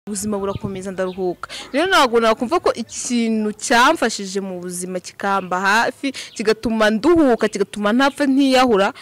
ubuzima burakomeza ndaruhuka rero ntabwo nakumva ko ikintu cyamfashije mu buzima kikamba hafi kigatuma nduhuka kigatuma ntapfa ntiyahura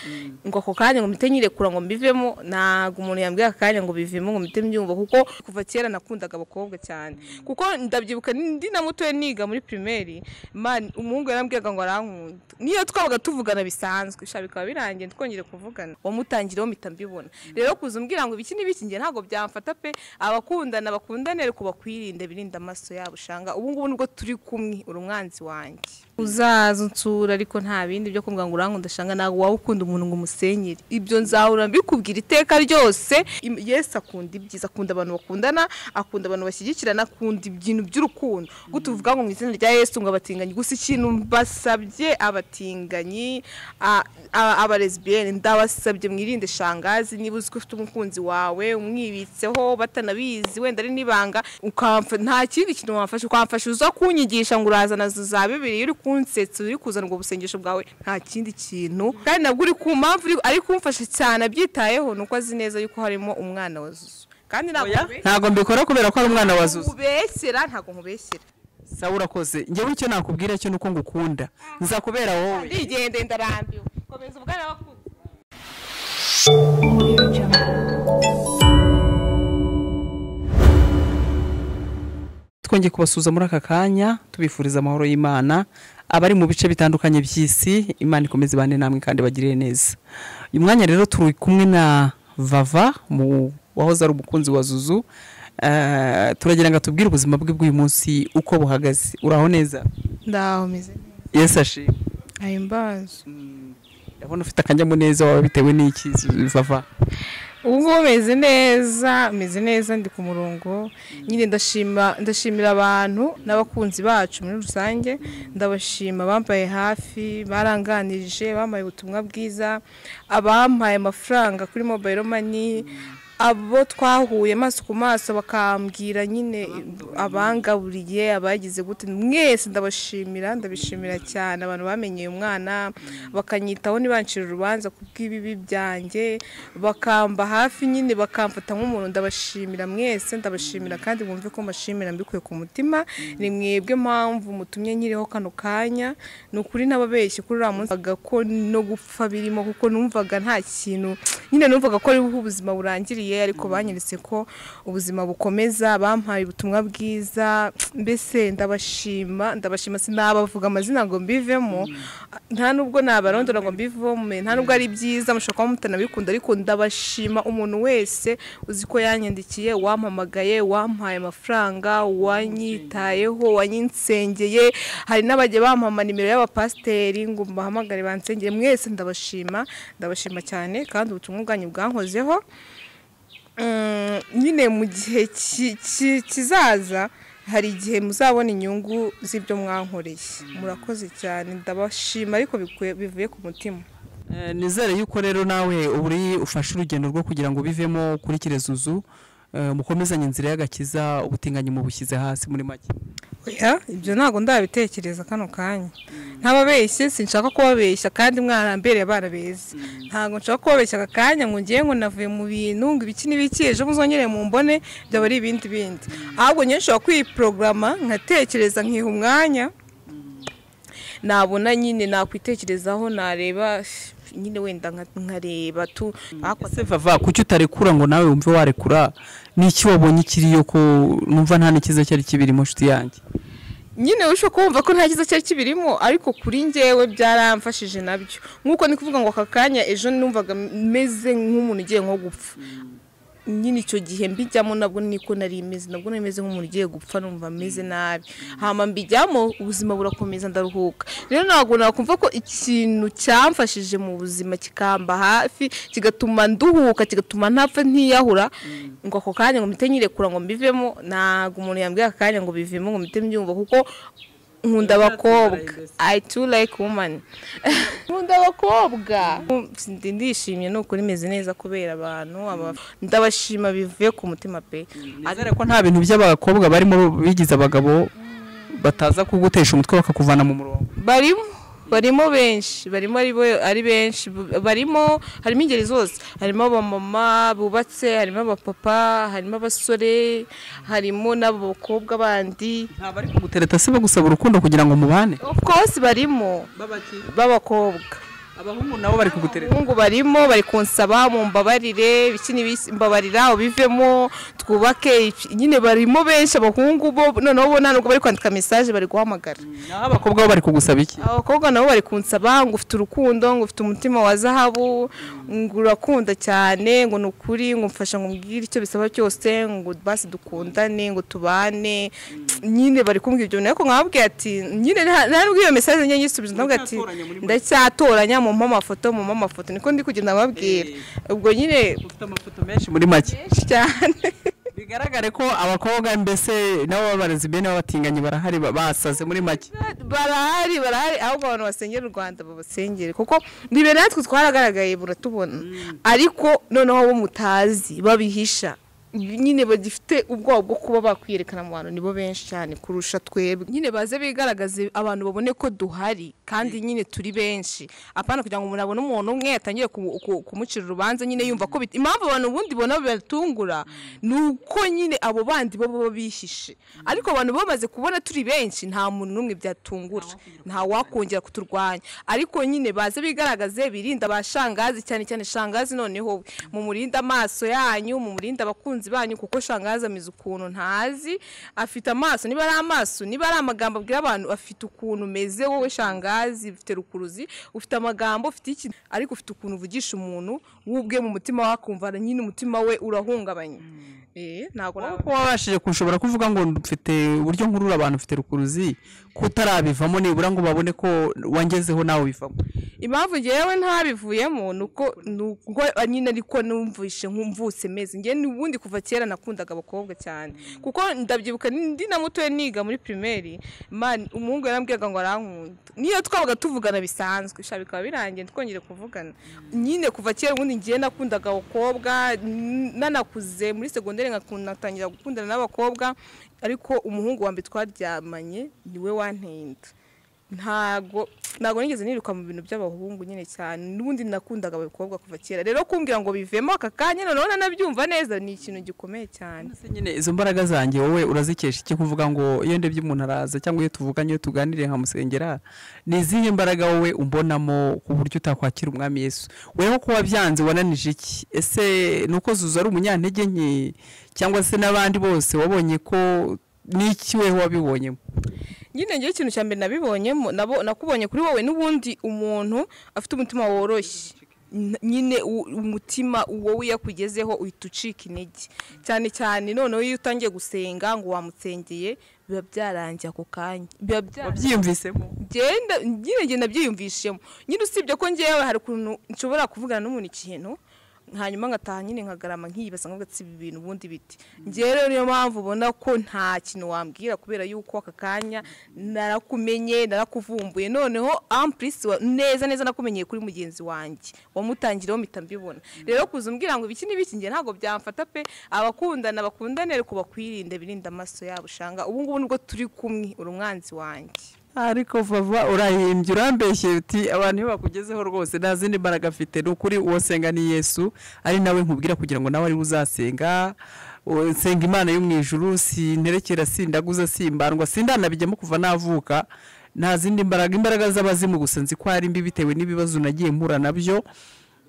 ngo ako kanya ngo mpite nyirekura ngo mbivemo ntabwo umuntu yambwira aka kanya ngo bivemo ngo mpite mbyumva kuko kuva kera nakundaga abakobwa cyane kuko ndabyibuka ndi na mutoya niga muri pirimeri man umuhungu yarambwiraga ngo arankunda niyo twabaga tuvugana bisanzwe sha bikaba birangiye twongeye kuvugana wamutangireho mpita mbibona rero kuza umbwira ngo ibiki n'ibiki njye ntabwo byamfata pe abakundana bakundane ariko bakwirinde birinde amaso yabo ushanga ubu ngubu nibwo turi kumwe uri umwanzi wanjye uzaza unsura ariko nta bindi byo kumbwira ngo urankunda shanga ntabwo waba ukunda umuntu ngo umusenyere ibyo nzahora mbikubwira iteka ryose Im- yesu akunda ibyiza akunda abantu bakundana akunda abantu bashyigikirana akunda ibintu by'urukundo gutuvuga ngo mu izina rya yesu ngo abatinganyi gusa ikintu mbasabye abatinganyi a- a- abalesbiyeni ndabasabye mwirinde shangazi niba uzi ko ufite umukunzi wawe umwibitseho batanabizi wenda ari n'ibanga ukamfa- nta kindi kintu wamfasha ukamfasha uza kunyigisha ngo uraza na zo za bibiri uri kunsetsa uri kuzana ubwo busengesho bwawe nta kindi kintu kandi nabwo uri ku mpamvu uri- ari kumfasha cyane abyitayeho ni uko azi neza yuko harimo umwana wa zuzu kandi ntabwo nkube- ntabwo mbikora kubera ko ari umwana wa zuzu nkubeshyera ntabwo nkubeshyera sawa urakoze njyewe icyo nakubwira cyo ni uko ngukunda nzakubera wowe ndigendeye ndarambiwe komeza ubwana bakuze twongeye kubasuhuza muri aka kanya tubifuriza amahoro y'imana abari mu bice bitandukanye by'isi imana ikomeze ibane namwe kandi bagirire neza uyu mwanya rero turi kumwe na vava mu wahoze ari umukunzi wa zuzu Eh, turagira ngo atubwire ubuzima bwe bw'uyu munsi uko buhagaze uraho neza ndaho meze yesi ashimwe ayo mbazi ndabona ufite akanyamuneza wawe bitewe n'iki Zuzu- vava ubu ngubu meze neza meze neza ndi ku murongo nyine ndashima ndashimira abantu n'abakunzi bacu muri rusange ndabashima abambaye hafi baranganirije bambaye ubutumwa bwiza abampaye amafaranga kuri mobile money abo twahuye amaso ku maso bakambwira nyine abangaburiye abagize gute mwese ndabashimira ndabishimira cyane abantu bamenyeye umwana bakanyitaho ntibancire urubanza ku bw'ibibi byanjye bakamba hafi nyine bakamfata nk'umuntu ndabashimira mwese ndabashimira kandi mwumve ko mbashimira mbikuye ku mutima ni mwebwe mpamvu mutumye nkiriho kano kanya ni ukuri n'ababeshyi kuri uriya munsi numvaga ko no gupfa birimo kuko numvaga nta kintu nyine numvaga ko ariho ubuzima burangiriye ariko banyeretse ko ubuzima bukomeza bampaye ubutumwa bwiza mbese ndabashima ndabashima sinabavuga amazina ngo mbivemo nta nubwo nabarondora ngo mbivome nta nubwo ari byiza mushobora kuba mutanabikunda ariko ndabashima umuntu wese uzi ko yanyandikiye wampamagaye wampaye amafaranga wanyitayeho wanyinsengeye hari n'abajya bampama nimero y'abapasiteri ngo mbahamagare bansengere mwese ndabashima ndabashima cyane kandi ubutumwa bwanyu bwankozeho Mm, nyine mu gihe ki- ki- kizaza hari igihe muzabona inyungu z'ibyo mwankoreye murakoze cyane ndabashima ariko bikuye- bivuye ku mutima Eh, nizere yuko rero nawe uri ufashe urugendo rwo kugira ngo bivemo kuri kirezuzu eh, mukomezanye inzira y'agakiza ubutinganyi mubushyize hasi muri make oya ibyo ntabwo ndabitekereza kano kanya ntababeshye sinshaka kubabeshya kandi mwarambereye abana beza ntabwo nshaka kubabeshya aka kanya ngo ngiye ngo navuye mu bintu ngo ibiki n'ibiki ejo muzongere mu mbone byaba ari ibindi bindi ahubwo njye nshobora kwiporogama nkatekereza nkiha umwanya nabona nyine nakwitekerezaho nareba nyine wenda nka- nkareba tu Ariko ese vava kuki utarekura ngo nawe wumve warekura n'iki wabonye ikiriyo ko numva nta n'ikiza cyari kibirimo nshuti yanjye nyine ushobora kumva ko nta cyiza cyari kibirimo ariko kuri njyewe byaramfashije nabyo nk'uko ni kuvuga ngo aka kanya ejo numvaga meze nk'umuntu ugiye nko gupfa nyine icyo gihe mbijyamo nabwo niko nari meze nabwo nari meze nk'umuntu ugiye gupfa numva meze nabi hama mbijyamo ubuzima burakomeza ndaruhuka rero ntabwo nakumva ko ikintu cyamfashije mu buzima kikamba hafi kigatuma nduhuka kigatuma ntapfa ntiyahura ngo ako kanya ngo mpite nyirekura ngo mbivemo ntabwo umuntu yambwira aka kanya ngo bivemo ngo mpite mbyumva kuko nkunda abakobwa i too like woman nkunda abakobwa ndi- ndishimye ni ukuri meze neza kubera abantu aba- ndabashima bivuye ku mutima pe nizere ko nta bintu by'abakobwa barimo bigize abagabo bataza kugutesha umutwe bakakuvana mu murongo barimo barimo benshi barimo ari bo- ari benshi bu- barimo harimo ingeri zose harimo abamama bubatse harimo abapapa harimo abasore harimo n'abakobwa bandi ntabwo ari kugutereta si bo gusaba urukundo kugira ngo mubane of course barimo b'abakobwa abahungu nabo bari kugutereta abahungu barimo bari kunsaba mu mbabarire ibiki n'ibiki mbabarira ubivemo twubake iki- nyine barimo benshi abahungu bo noneho bo nta nubwo bari kwandika mesaje bari guhamagara naho abakobwa bo bari kugusaba iki abakobwa nabo bari kunsaba ngo ufite urukundo ngo ufite umutima wa zahabu ngo urakunda cyane ngo ni ukuri ngo mfasha ngo mbwire icyo bisaba cyose ngo basi dukundane ngo tubane nyine bari kumbwira ibyo bintu ariko nkababwira ati nyine nta nta nubwo iyo mesaje njye nyisubiza ndavuga ati Muracyatoranya muri mwe. ndacyatoranya mu amafoto mu amafoto niko ndi kugenda babwira ubwo nyine ufite amafoto menshi muri make benshi cyane bigaragare ko abakobwa mbese nabo babarezi bene b'abatinganyi barahari ba- basaze muri make barahari barahari ahubwo abantu basengera u rwanda babasengere kuko bibere natwe twaragaragaye buratubona ariko noneho abo mutazi babihisha nyine bagifite ubwoba bwo kuba bakwiyerekana mu bantu nibo benshi cyane kurusha twebwe nyine baze bigaragaze abantu babone ko duhari kandi nyine turi benshi apana kugira ngo umuntu abone umuntu umwe atangire ku- ku- kumucira urubanza nyine yumva ko bit- impamvu abantu ubundi bona bibatungura ni uko nyine abo bandi baba bihishe ariko abantu bamaze kubona turi benshi nta muntu n'umwe byatungura nta wakongera kuturwanya ariko nyine baze bigaragaze birinda ba shangazi cyane cyane shangazi noneho we mumurinde amaso yanyu mumurinde abakunzi banyu kuko shangazi ameze ukuntu ntazi afite amaso niba ari amaso niba ari amagambo abwira abantu afite ukuntu umeze wowe shangazi ufite rukuruzi ufite amagambo ufite iki ariko ufite ukuntu uvugisha umuntu wubwe mu mutima wawe akumva nyine umutima we urahungabanye Eh, ntabwo wowe naba- ko wabashije kushobora kuvuga ngo mfite uburyo nkurura abantu mfite rukuruzi kutarabivamo nibura ngo babone ko wangezeho nawe ubivamo impamvu ngewe ntabivuyemo ni uko ni uko nyine ariko numvise nkumvuse meze ngewe n'ubundi kuva kera nakundaga abakobwa cyane kuko ndabyibuka ndi na mutoya niga muri primeri man umuhungu yarambwiraga ngo arankunda niyo twabaga tuvugana bisanzwe sha bikaba birangiye twongere kuvugana nyine kuva kera ubundi ngewe nakundaga abakobwa n- nanakuze muri segonderi nkakunda- natangira gukundana n'abakobwa ariko umuhungu wa mbere twaryamanye niwe wanteye inda ntago ntago nigeze niruka mu bintu by'abahungu nyine cyane n'ubundi nakundaga abakobwa kuva kera rero kumbwira ngo bivemo aka kanya noneho nanabyumva neza ni ikintu gikomeye cyane Ese nyine izo mbaraga zanjye wowe urazikesha iki kuvuga ngo iyo ndebye umuntu araza cyangwa iyo tuvuganye iyo tuganiriye nkamusengera ni izihe mbaraga wowe umbonamo ku buryo utakwakira umwami yesu weho kuba byanze wananije iki ese ni uko zuzu ari umunyantege nke cyangwa se n'abandi bose wabonye ko n'iki weho wabibonyemo nyine ngewe ikintu cya mbere nabibonyemo nabo- nakubonye kuri wowe n'ubundi umuntu afite umutima woroshye N- nyine u- umutima wowe iyo akugezeho uhita ucika intege cyane cyane noneho iyo utangiye gusenga ngo wamutsengeye biba byarangiye ako kanya biba byarangiye wabyiyumvisemo genda nyine ngenda byiyumvishemo nyine usibye ko ngewe hari ukuntu nshobora kuvugana n'umuntu ikintu hanyuma ngataha nyine nkagarama nkiyibaza nkavuga ati ibi bintu ubundi biti ngewe rero niyo mpamvu ubona ko nta kintu wambwira kubera yuko aka kanya narakumenye narakuvumbuye noneho ampurisi neza neza nakumenyeye kuri mugenzi wanjye wamutangiriyeho mpita mbibona rero kuza umbwira ngo ibiki n'ibiki ngewe ntabwo byamfata pe abakundana bakundane ariko bakwirinde birinde amaso yabo ushanga ubu ngubu nibwo turi kumwe uri umwanzi wanjye ariko vava urahimbye urambeshye uti abantu iyo bakugezeho rwose nta zindi mbaraga afite ni ukuri uwo senga ni yesu ari nawe nkubwira kugira ngo nawe ariwe uzasenga u- nsenga imana yo mu ijuru sinterekera sindaguza simbandwa sindanabijyamo kuva navuka nta zindi mbaraga imbaraga z'abazimu gusa nzi ko ari mbi bitewe n'ibibazo nagiye mpura nabyo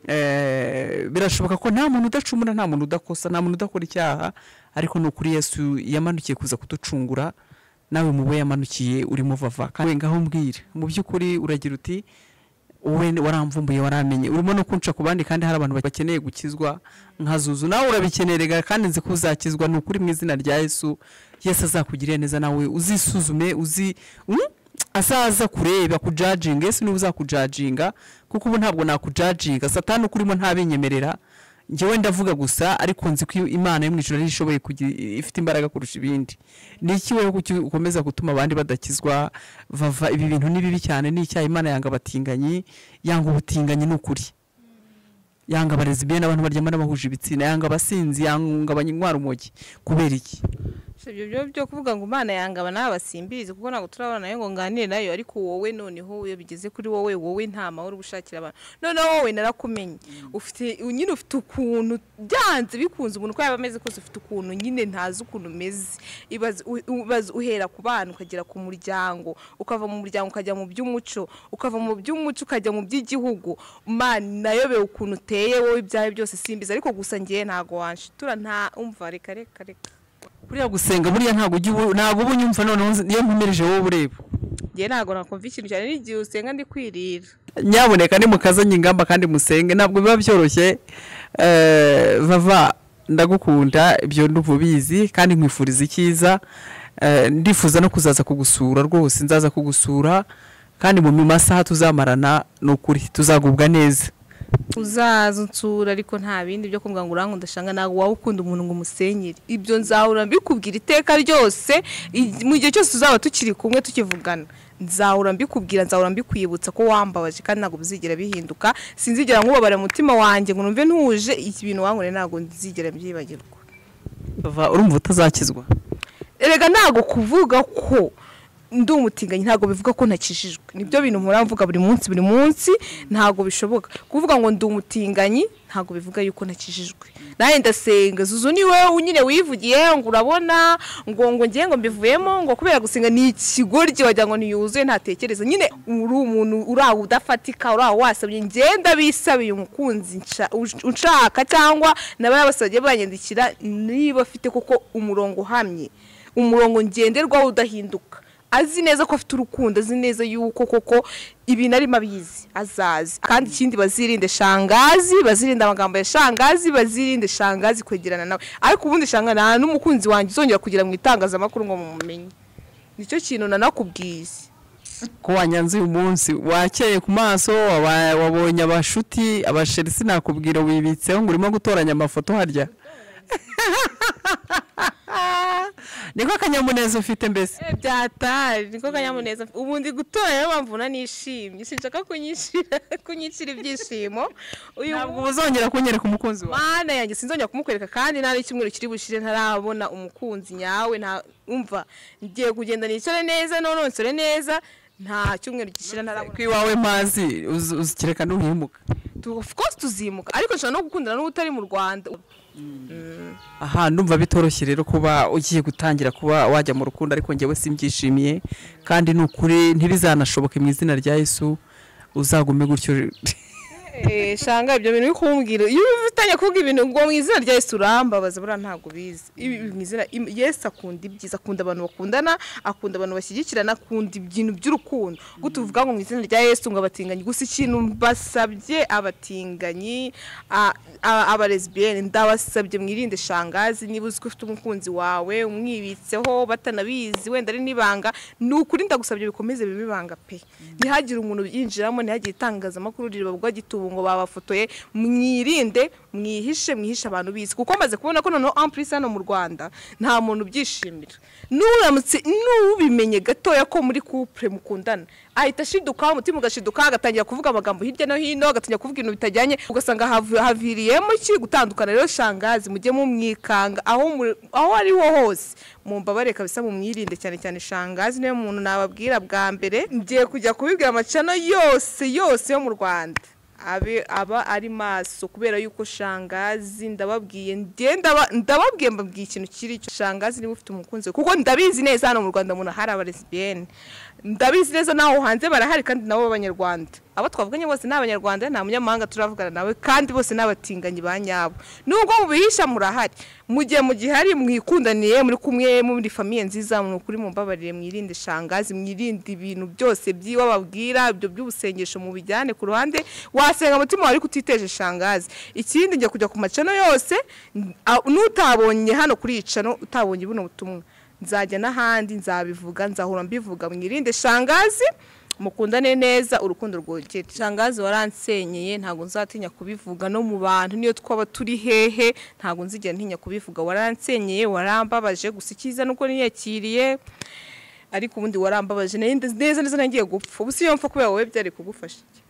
Eh, birashoboka ko nta muntu udacumura nta muntu udakosa nta muntu udakora icyaha ariko ni ukuri yesu yamanukiye kuza kuducungura nawe mu bo yamanukiye urimo vava kandi we ngaho mbwira mu by'ukuri uragira uti wowe waramvumbuye waramenye urimo no kunca ku bandi kandi hari abantu bakeneye gukizwa nka zuzu nawe urabikenerega kandi nzi ko uzakizwa ni ukuri mu izina rya yesu yesu azakugirira neza nawe uzisuzume uzi Mm? asaza kureba kujajinga yesu niwe uzakujajinga kuko ubu ntabwo nakujajinga satani uko urimo ntabinyemerera njyewe ndavuga gusa ariko nzi ko imana yo mu ijoro ariyo ishoboye kugira ifite imbaraga kurusha ibindi ni iki wowe kuki- ukomeza gutuma abandi badakizwa vava ibi bintu ni bibi cyane ni icyaha imana yanga abatinganyi yanga ubutinganyi ni ukuri yanga abarezi bene abantu baryama n'abahuje ibitsina yanga abasinzi yanga abanywa urumogi kubera iki ibyo byo byo kuvuga ngo imana yangaba nawe basimbizi kuko ntabwo turabona nayo ngo nganire nayo ariko wowe noneho iyo bigeze kuri wowe wowe nta mahoro uri gushakira abantu noneho wowe narakumenye ufite nyine ufite ukuntu byanze bikunze umuntu uko yaba ameze kose ufite ukuntu nyine ntazi ukuntu umeze Ibaze- u- ubaze uhera ku bana ukagera ku muryango ukava mu muryango ukajya mu by'umuco ukava mu by'umuco ukajya mu by'igihugu mana nayobewe ukuntu uteye wowe ibyawe byose simbizi ariko gusa ngewe ntago wanshitura nta umva reka reka reka buriya gusenga buriya ntabwo ujya ubu ntabwo uba unyumva noneho nzi- iyo nkomereje wowe ureba ngewe ntabwo nakumva ikintu cyane n'igihe usenga ndi kwirira nyamuneka nimukazanye ingamba kandi musenge ntabwo biba byoroshye Eh, vava ndagukunda ibyo nduvubizi kandi nkwifuriza icyiza Eh, ndifuza no kuzaza kugusura rwose nzaza kugusura kandi mu masaha tuzamarana ni ukuri tuzagubwa neza uzaza unsura ariko nta bindi byo kuvuga ngo urankunda ndashanga ntabwo waba ukunda umuntu ngo umusenyere ibyo nzahora mbikubwira iteka ryose i- mu gihe cyose tuzaba tukiri kumwe tukivugana nzahora mbikubwira nzahora mbikwibutsa ko wambabaje kandi ntabwo bizigera bihinduka sinzigera nkubabara mu mutima wanjye ngo numve ntuje iki bintu wankoreye ntabwo nzigera mbyibagirwa vava urumva utazakizwa erega ntabwo kuvuga ko ndi umutinganyi ntabwo bivuga ko ntakijijwe nibyo bintu mpora mvuga buri munsi buri munsi ntabwo bishoboka kuvuga ngo ndi umutinganyi ntabwo bivuga yuko ntakijijwe nawe ndasenga zuzu ni wowe nyine wivugiye ngo urabona ngo ngo ngiye ngo mbivuyemo ngo kubera gusenga ni ikigoryi wagira ngo niyuzuye ntatekereza nyine uri umuntu urawe udafatika urawe wasabye ngenda bisabiye umukunzi nca- ush- unshaka cyangwa nabaya bose bagiye banyandikira niba afite koko umurongo uhamye umurongo ngenderwaho udahinduka azi neza ko afite urukundo azi neza yuko koko ibintu arimo abizi azazi kandi ikindi bazirinde shangazi bazirinde amagambo ya shangazi bazirinde shangazi kwegerana nawe ariko ubundi shanga nta n'umukunzi wanjye uzongera kugira mu itangazamakuru ngo mumumenye nicyo kintu nanakubwiye ko wanyanze uyu munsi wakeye ku maso waba- wabonye abashuti abasheri sinakubwira wibitseho ngo urimo gutoranya amafoto harya niko akanyamuneza ufite mbese byatari niko kanyamuneza ubu ndi gutora niyo mpamvu unanishimye sinshaka kunyishyira kunyishyira ibyishimo uyu ntabwo uzongera kunyereka umukunzi wawe mana yanjye sinzongera kumukwereka kandi nta n'icyumweru kiri bushire ntarabona umukunzi nyawe nta umva ngiye kugenda nicare neza nononsore neza nta cyumweru gishira ntarabona ko iwawe mpazi uz- uzikireka ntuhimuka Tu- of course tuzimuka ariko nshobora no gukundana n'utari mu rwanda aha ndumva bitoroshye rero kuba ugiye gutangira kuba wajya mu rukundo ariko njyewe simbyishimiye kandi ni ukuri ntibizanashoboke mu izina rya yesu uzagume gutyo Eh, shanga ibyo bintu bikumbwira iyo ufitanye kuvuga ibintu ngo mu izina rya Yesu urambabaza buriya ntabwo ubizi Ibi- ibi mu izina im- Yesu akunda ibyiza akunda abantu bakundana akunda abantu bashyigikirana akunda ibintu by'urukundo gutu uvuga ngo mu izina rya Yesu ngo abatinganyi gusa ikintu mbasabye abatinganyi a- a- aba lesbienne ndabasabye mwirinde shangazi niba uzi ko ufite umukunzi wawe umwibitseho batanabizi wenda ari n'ibanga ni ukuri ndagusabye bikomeze bibe ibanga pe ntihagire umuntu yinjiramo ntihagire itangazamakuru ribabwa gitubu ngo babafotoye mwirinde mwihishe mwihishe abantu bizi kuko maze kubona ko noneho ampulisi hano mu rwanda nta muntu ubyishimira n'uramutse n'ubimenye gatoya ko muri couple mukundana ahita ashidukaho umutima ugashidukaho agatangira kuvuga amagambo hirya no hino agatangira kuvuga ibintu bitajyanye ugasanga havu- haviriyemo iki gutandukana rero shangazi mujye mumwikanga aho muri- aho ari ho hose mumbabareka kabisa mumwirinde cyane cyane shangazi niwe muntu nababwira bwa mbere ngiye kujya kubibwira amacano yose yose yo mu rwanda abe aba ari maso kubera yuko shangazi ndababwiye ndiye ndaba- ndababwiye mbabwiye ikintu kiri cyo shangazi niba ufite umukunzi we kuko ndabizi neza hano mu rwanda umuntu hari abalesibiyeni ndabizi neza naho hanze barahari kandi nabo b'abanyarwanda abo twavuganye bose ni abanyarwanda nta munyamahanga turavugana nawe kandi bose ni abatinganyi ba nyabo nubwo mubihisha murahari mu gihe mu gihe hari mwikundaniye muri kumwe muri famiye nziza mu kuri mumbabarire mwirinde shangazi mwirinde ibintu byose by'iwe babwira ibyo by'ubusengesho mubijyane ku ruhande wasenga umutima wawe ariko utiteje shangazi ikindi njya kujya ku macano yose n- a- n'utabonye hano kuri iyi cano utabonye buno butumwa nzajya n'ahandi nzabivuga nzahora mbivuga mwirinde shangazi mukundane neza urukundo rwogere shangazi waransenyeye ntabwo nzatinya kubivuga no mu bantu niyo twaba turi hehe ntabwo nzigera ntinya kubivuga waransenyeye warambabaje gusa icyiza nuko niyakiriye ariko ubundi warambabaje nari nzi neza neza nagiye gupfa ubu si yomfa kubera wowe byari kugufasha iki?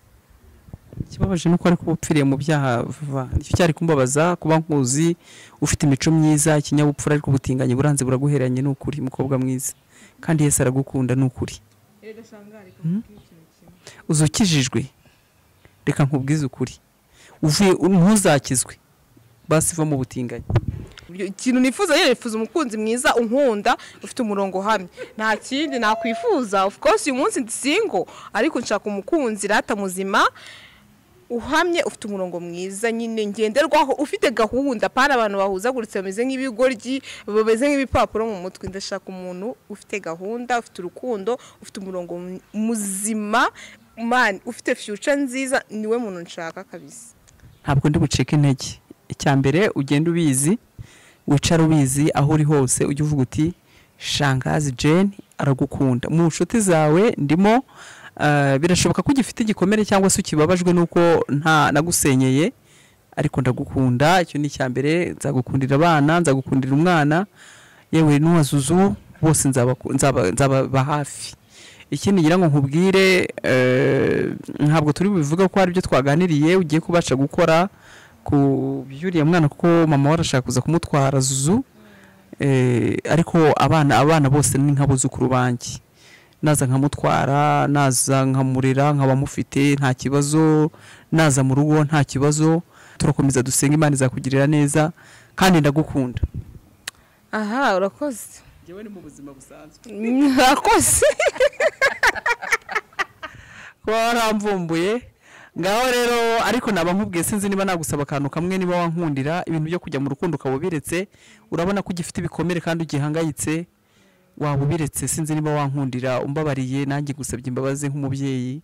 ikibabaje ni uko ariko uba upfiriye mu byaha vuba nicyo cyari kumbabaza kuba nkuzi ufite imico myiza ikinyabupfura ariko ubutinganyi buranze buraguheranye ni ukuri mukobwa mwiza kandi yesi aragukunda ni ukuri uzukijijwe reka nkubwize ukuri uvuye ntuzakizwe basi iva mu butinganyi ikintu nifuza rero nifuza umukunzi mwiza unkunda ufite umurongo uhamye nta kindi nakwifuza of course uyu munsi ndi single ariko nshaka umukunzi rata muzima uhamye ufite umurongo mwiza nyine ngenderwaho ufite gahunda pana abantu bahuzaguritse bameze nk'ibigoryi bameze nk'ibipapuro mu mutwe ndashaka umuntu ufite gahunda ufite urukundo ufite umurongo mu- muzima man ufite future nziza niwe muntu nshaka kabisa ntabwo ndi bucike intege icya mbere ugenda ubizi wicara ubizi aho uri hose ujya uvuga uti shangazi jane aragukunda mu nshuti zawe ndimo ah, birashoboka ko ugifite igikomere cyangwa se ukibabajwe n'uko nta nagusenyeye ariko ndagukunda icyo ni icya mbere nzagukundira abana nzagukundira umwana yewe n'uwazuzu bose nzabaku- nzaba- nzababa hafi ikindi ngira ngo nkubwire eh, ntabwo turi bubivuga ko hari ibyo twaganiriye ugiye kubasha gukora ku by'uriya mwana kuko mama we arashaka kuza kumutwara zuzu Eh, ariko abana abana bose ni nk'abuzukuru banjye naza nkamutwara naza nkamurera nkaba mufite nta kibazo naza mu rugo nta kibazo turakomeza dusenga imana izakugirira neza kandi ndagukunda aha urakoze ngewe ni mu buzima busanzwe urakoze kuba waramvumbuye ngaho rero ariko naba nkubwiye sinzi niba nagusaba akantu kamwe niba wankundira ibintu byo kujya mu rukundo ukaba ubiretse urabona ko ugifite ibikomere kandi ugihangayitse waba ubiretse sinzi niba wankundira umbabariye nanjye gusabye imbabazi nk'umubyeyi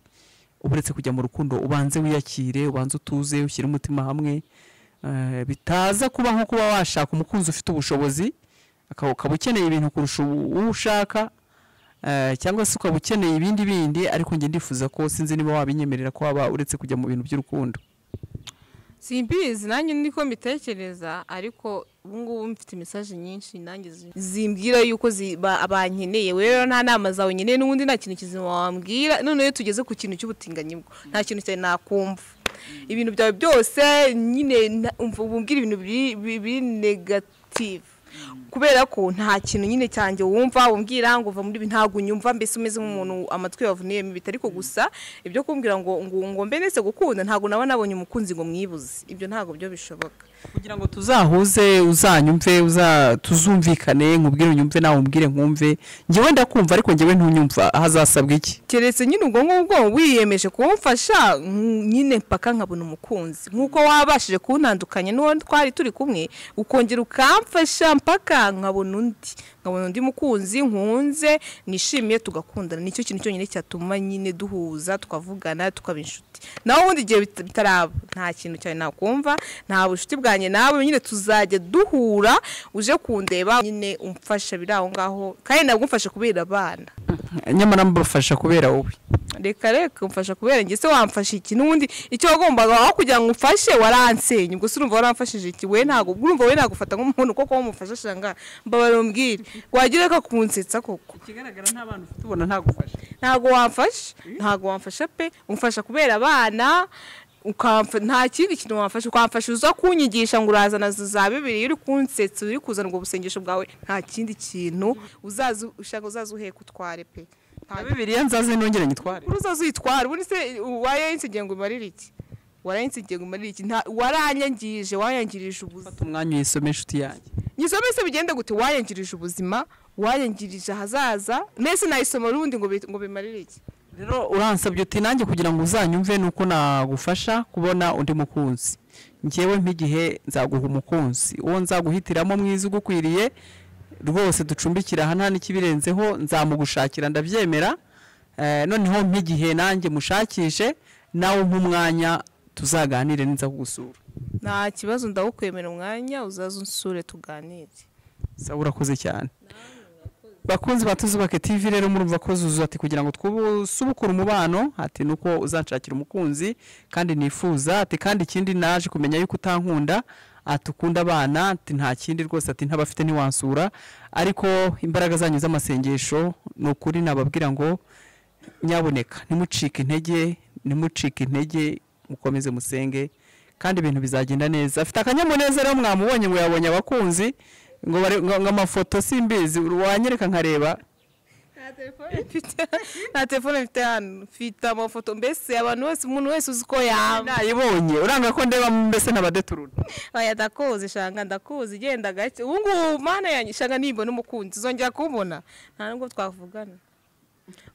uretse kujya mu rukundo ubanze wiyakire ubanze utuze ushyire umutima hamwe Eh, bitaza kuba nko kuba washaka umukunzi ufite ubushobozi aka- ukaba ukeneye ibintu kurusha uwo uwo ushaka eh, cyangwa se ukaba ukeneye ibindi bindi ariko njye ndifuza ko sinzi niba wabinyemerera ko waba uretse kujya mu bintu by'urukundo simbizi nanjye niko mbitekereza ariko ubungubu mfite mesaje nyinshi nanjye zi- zimbwira yuko zi- ba- bankeneye wowe rero nta nama zawe nkeneye n'ubundi nta kintu kizima wambwira none iyo tugeze ku kintu cy'ubutinganyi bwo nta kintu cyane nakumva ibintu byawe byose nyine nta- umva umbwira ibintu biri- biri biri negative kubera ko nta kintu nyine cyanjye wumva umbwira ngo uva muri ibi ntabwo unyumva mbese umeze nk'umuntu amatwi yavuniyemo ibitari ko gusa ibyo kumbwira ngo ngo ngo mbe nese gukunda ntabwo naba nabonye umukunzi ngo mwibuze ibyo ntabwo byo bishoboka kugira ngo tuzahuze uzanyumve uza tuzumvikane nkubwire unyumve nawe umbwire nkumve njyewe ndakumva ariko njyewe ntunyumva hazasabwa iki keretse nyine ubwo ngubwo wiyemeje kumfasha mm, nyine mpaka nkabona umukunzi nk'uko wabashije kuntandukanya n'uwo twari turi kumwe ukongera ukamfasha mpaka nkabona undi nkabona undi mukunzi nkunze nishimiye tugakundana nicyo kintu cyonyine cyatuma nyine duhuza tukavugana tukaba inshuti naho ubundi igihe bit- bitaraba nta kintu cyane nakumva nta bucuti bwanjye nawe nyine tuzajya duhura uje kundeba nyine umfasha biri aho ngaho kandi ntabwo umfasha kubera abana nyamara mbafasha kubera wowe reka reka umfasha kubera njye se wamfasha iki n'ubundi icyo wagombaga aho kugira ngo umfashe waransenya ubwo se urumva waramfashije iki we ntabwo urumva we nagufata nk'umuntu kuko wowe umufasha ashanga mbabara umbwire wagira reka kunsetsa koko ikigaragara nta bantu ufite ubona ntagufasha ntabwo wamfasha ntabwo wamfasha pe umfasha kubera abana ukamfa nta kindi kintu wamfasha ukamfasha uza kunyigisha ngo urazana za bibiri uri kunsetsa uri kuzana ubwo busengesho bwawe nta kindi kintu uzaza ushaka uzaza uheka utware pe nta bibiriya nzaze nongere nyitware kuri uzaza uyitwara ubundi se warayinsigiye ngo imarire iki warayinsigiye ngo imarire iki nta waranyangirije wayangirije ubuzima fata umwanya uyisome inshuti yanjye nyisome se bigende gute wayangirije ubuzima wayangirije ahazaza mbese nayisoma ubundi ngo bi- ngo bimarire iki rero uransabye uti nanjye kugira ngo uzanyumve ni uko nagufasha kubona undi mukunzi ngewe nk'igihe nzaguha umukunzi uwo nzaguhitiramo mwiza ugukwiriye rwose ducumbikira aha nta n'ikibirenzeho nzamugushakira ndabyemera Eh, noneho nk'igihe nanjye mushakishe nawe nk'umwanya tuzaganire ninza kugusura nta kibazo ndawukwemera umwanya uzaza unsure tuganire sawa urakoze cyane bakunzi ba tuzubake tv rero murumva ko zuzu ati kugira ngo twubukure umubano ati nuko uzanshakira umukunzi kandi nifuza ati kandi ikindi naje kumenya yuko utankunda ati ukunda abana ati nta kindi rwose ati ntabafite ntiwansura ariko imbaraga zanyu z'amasengesho ni ukuri nababwira ngo nyaboneka ntimucike intege ntimucike intege mukomeze musenge kandi ibintu bizagenda neza afite akanyamuneza rero mwamubonye ngo yabonye abakunzi ngo bare- ngo- ngo amafoto simbizi wanyereka nkareba nta telefone mfite hano mfite amafoto mbese abantu bose umuntu wese uzi uko yaba nayibonye uranga ko ndeba mbese n'abadeturuna aya ndakuzi shanga ndakuzi genda gake ubu ngubu mana yanjye shanga nimbona umukunzi uzongera kumubona nta nubwo twavugana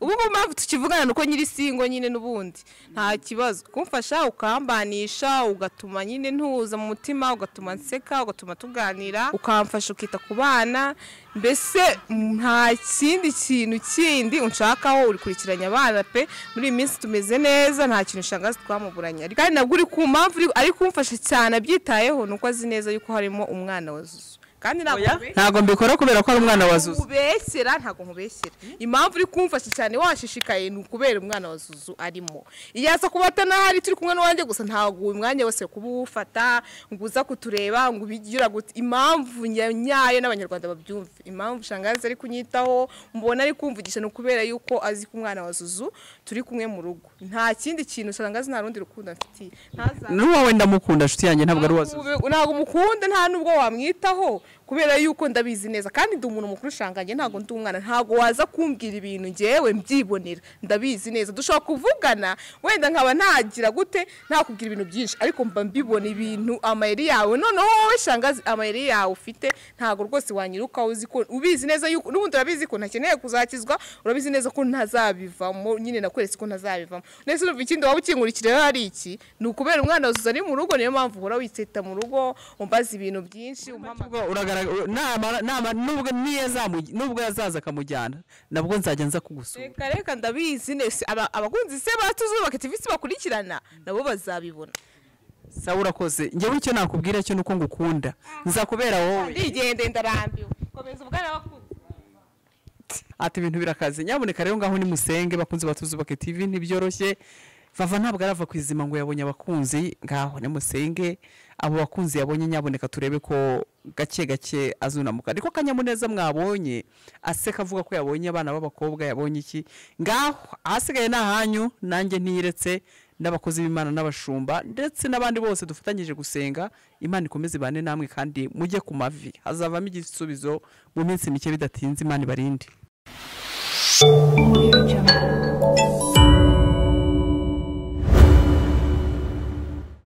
ubu ngubu mpamvu tukivugana ni uko nyiri singo nyine n'ubundi nta kibazo kumfasha ukambanisha ugatuma nyine ntuza mu mutima ugatuma nseka ugatuma tuganira ukamfasha ukita ku bana mbese nta kindi kintu kindi unshakaho uri kurikiranya abana pe muri iyi minsi tumeze neza nta kintu shangazi twamuburanye ariko kandi nabwo uri ku mpamvu uri- ari kumfasha cyane abyitayeho ni uko azi neza yuko harimo umwana wa Zuzu kandi ntabwo kubeshya- ntabwo mbikora kubera ko ari umwana wa zuzu nkubeshyera ntabwo nkubeshyera impamvu uri kumfasha cyane washishikaye ni ukubera umwana wa zuzu arimo iyo aza kuba atanahari turi kumwe n'uwanjye gusa ntabwo uyu mwanya wose kuba uwufata ngo uza kutureba ngo ubigira gute impamvu nya- nyayo n'abanyarwanda babyumve impamvu shangazi ari kunyitaho mubona ari kumvugisha ni ukubera yuko azi ko umwana wa zuzu turi kumwe mu rugo nta kindi kintu shangazi nta rundi rukundo amfitiye ntaza n'uwawe ndamukunda nshuti yanjye ntabwo ari uwa zuzu Ube- ntabwo mukunda nta nubwo wamwitaho kubera yuko ndabizi neza kandi ndi umuntu mukuru ushanganye ntabwo ndi umwana ntabwo waza kumbwira ibintu ngewe mbyibonera ndabizi neza dushobora kuvugana wenda nkaba nagira gute ntakubwira ibintu byinshi ariko mba mbibona ibintu amayeri yawe noneho wowe shangazi amayeri yawe ufite ntabwo rwose wanyiruka uzi ko ubizi neza yuko n'ubundi urabizi ko ntakeneye kuzakizwa urabizi neza ko ntazabivamo nyine nakweretse ko ntazabivamo ndetse urumva ikindi waba ukingurikira rero ari iki ni ukubera umwana wazuza ari mu rugo niyo mpamvu uhora witeta mu rugo umbaza ibintu byinshi umpamagara Ubwo uragaragara namara namara nubwo niyo yazamu- nubwo yazaza akamujyana nabwo nzajya nza kugusura reka reka ndabizi nese aba- abakunzi se batuzubaka tivisi bakurikirana nabo bazabibona sawa urakoze njyewe icyo nakubwira cyo ni uko ngukunda nzakubera wowe ndigende ndarambiwe komeza ubwana bakunzi ati ibintu birakaze nyaboneka rero ngaho nimusenge bakunze batuzubake tv ntibyoroshye vava ntabwo arava ku izima ngo yabonye abakunzi ngaho nimusenge abo bakunzi yabonye nyaboneka turebe ko gake gake azunamuka ariko kanyamuneza mwabonye aseka avuga ko yabonye abana b'abakobwa yabonye iki ngaho ahasigaye ni ahanyu nanjye ntiyiretse n'abakozi b'imana n'abashumba ndetse n'abandi bose dufatanyije gusenga imana ikomeze ibane namwe kandi mujye ku mavi hazavamo igisubizo mu minsi mike bidatinze imana ibarinde Thank